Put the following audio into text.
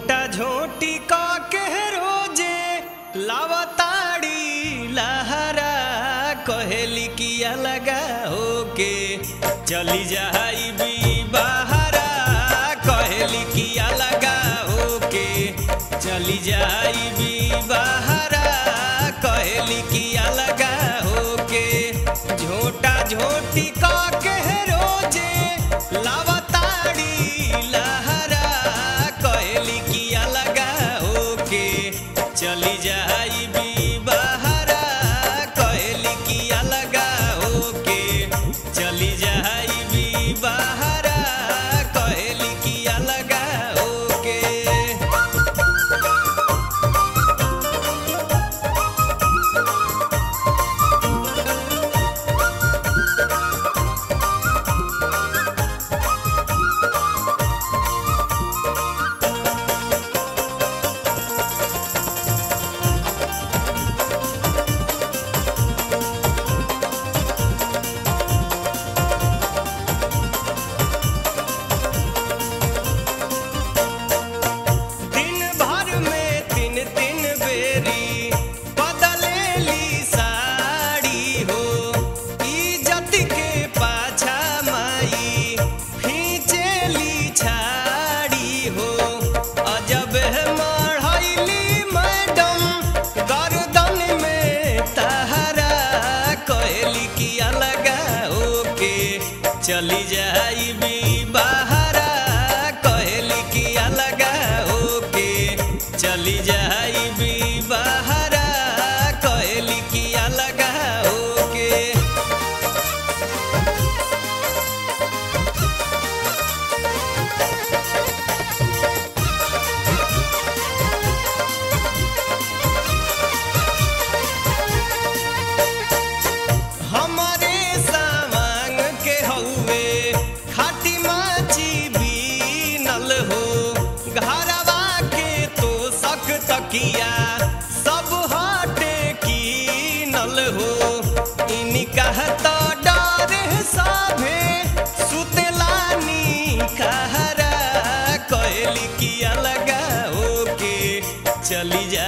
झोटा झोटी का के रोजे लावताड़ी लहरा कहेली किया लगा होके चली जाई भी बहरा कहेली किया लगा होके चली जाई भी बहरा कहेली किया लगा होके झोटा झोटी का के रोजे लावताड़ी लहरा कहेली किया लगा होके चली जाई भी बहरा कहेली किया लगा होके चली जाई भी बहरा कहेली किया लगा होके दिन भर में तीन तीन बेरी बदलेली साड़ी हो इज्जत के पाछा माई खींचेली छाड़ी हो अजब है मढ़ैली मैडम गर्दन में तहरा कहली किया लगा ओके चली जाई भी बहरा कहली किया लगा ओके चली जाई भी बहरा कहली किया लगा ओके हमारे सामान के हउए खाटी माची बीनल हो घरवा के तो सक तकिया सब हटे कीनल हो इनी कहता डर साभे सुतलानी कहरा कहली किया लगा ओके चली जा